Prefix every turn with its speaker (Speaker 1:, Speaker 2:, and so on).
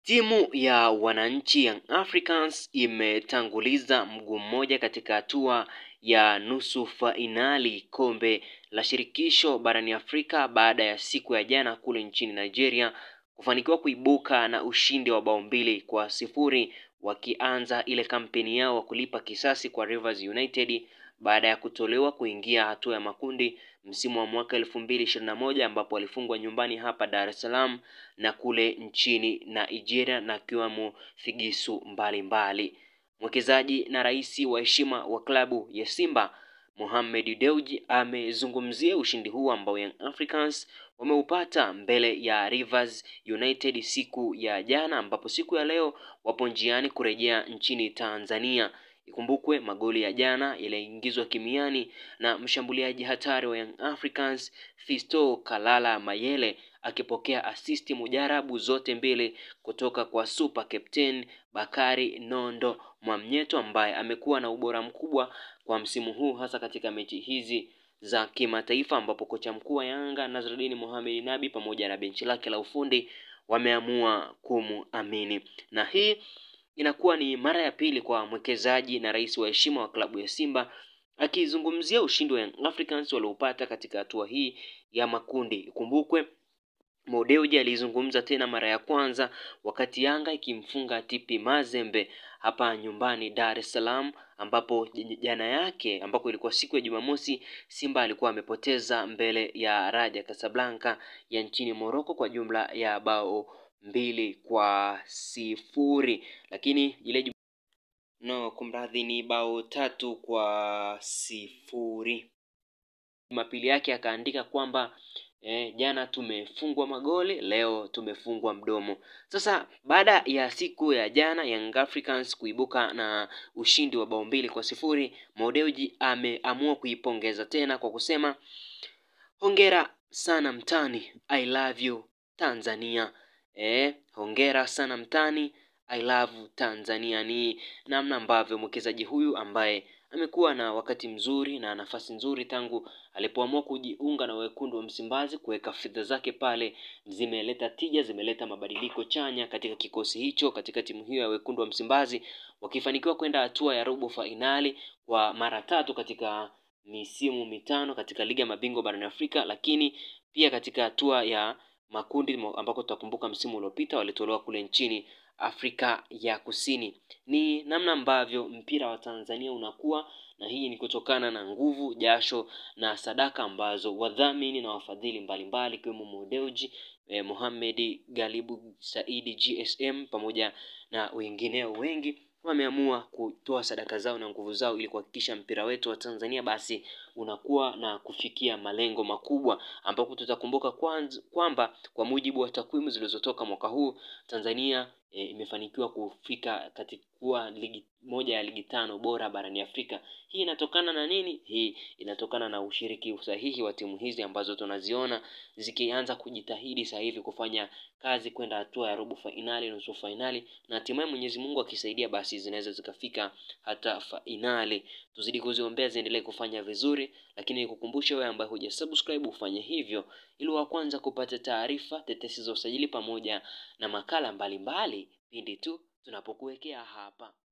Speaker 1: Timu ya wananchi Young Africans imetanguliza mguu mmoja katika hatua ya nusu fainali kombe la shirikisho barani Afrika baada ya siku ya jana kule nchini Nigeria kufanikiwa kuibuka na ushindi wa bao mbili kwa sifuri wakianza ile kampeni yao wa kulipa kisasi kwa Rivers United baada ya kutolewa kuingia hatua ya makundi msimu wa mwaka elfu mbili ishirini na moja ambapo walifungwa nyumbani hapa Dar es Salaam na kule nchini Nigeria na kiwamo figisu mbalimbali. Mwekezaji na rais wa heshima wa klabu ya Simba Mohamed Dewji amezungumzia ushindi huu ambao Young Africans wameupata mbele ya Rivers United siku ya jana, ambapo siku ya leo wapo njiani kurejea nchini Tanzania. Ikumbukwe magoli ya jana yaliingizwa kimiani na mshambuliaji hatari wa Young Africans Fisto Kalala Mayele akipokea asisti mujarabu zote mbili kutoka kwa super captain Bakari Nondo Mwamnyeto ambaye amekuwa na ubora mkubwa kwa msimu huu hasa katika mechi hizi za kimataifa ambapo kocha mkuu wa Yanga Nazruddin Mohamed Nabi pamoja na benchi lake la ufundi wameamua kumuamini na hii inakuwa ni mara ya pili kwa mwekezaji na rais wa heshima wa klabu ya Simba akizungumzia ushindi wa Young Africans walioupata katika hatua hii ya makundi. Ikumbukwe Mo Dewji alizungumza tena mara ya kwanza wakati Yanga ikimfunga TP Mazembe hapa nyumbani Dar es Salaam, ambapo jana yake ambako ilikuwa siku ya Jumamosi, Simba alikuwa amepoteza mbele ya Raja Casablanca ya nchini Morocco kwa jumla ya bao mbili kwa sifuri, lakini ile no, kumradhi, ni bao tatu kwa sifuri. Jumapili yake akaandika kwamba eh, jana tumefungwa magoli, leo tumefungwa mdomo. Sasa baada ya siku ya jana Young Africans kuibuka na ushindi wa bao mbili kwa sifuri, Mo Dewji ameamua kuipongeza tena kwa kusema hongera sana mtani, I love you Tanzania. Eh, hongera sana mtani, I love Tanzania. Ni namna ambavyo mwekezaji huyu ambaye amekuwa na wakati mzuri na nafasi nzuri tangu alipoamua kujiunga na wekundu wa Msimbazi, kuweka fedha zake pale, zimeleta tija, zimeleta mabadiliko chanya katika kikosi hicho, katika timu hiyo ya wekundu wa Msimbazi, wakifanikiwa kwenda hatua ya robo fainali kwa mara tatu katika misimu mitano katika ligi ya mabingwa barani Afrika, lakini pia katika hatua ya makundi ambako tutakumbuka msimu uliopita walitolewa kule nchini Afrika ya Kusini. Ni namna ambavyo mpira wa Tanzania unakuwa na hii ni kutokana na nguvu, jasho na sadaka ambazo wadhamini na wafadhili mbalimbali ikiwemo Mo Dewji, eh, Mohamed Galibu Saidi GSM pamoja na wengineo wengi wameamua kutoa sadaka zao na nguvu zao ili kuhakikisha mpira wetu wa Tanzania basi unakuwa na kufikia malengo makubwa, ambapo tutakumbuka kwamba kwa mujibu wa takwimu zilizotoka mwaka huu Tanzania e, imefanikiwa kufika katika kuwa ligi moja ya ligi tano bora barani Afrika. Hii inatokana na nini? Hii inatokana na ushiriki usahihi wa timu hizi ambazo tunaziona zikianza kujitahidi sasa hivi kufanya kazi kwenda hatua ya robo fainali, nusu fainali na hatimaye Mwenyezi Mungu akisaidia, basi zinaweza zikafika hata fainali. Tuzidi kuziombea ziendelee kufanya vizuri, lakini nikukumbushe wewe ambaye hujasubscribe ufanye hivyo ili wa kwanza kupata taarifa, tetesi za usajili pamoja na makala mbalimbali pindi tu tunapokuwekea hapa.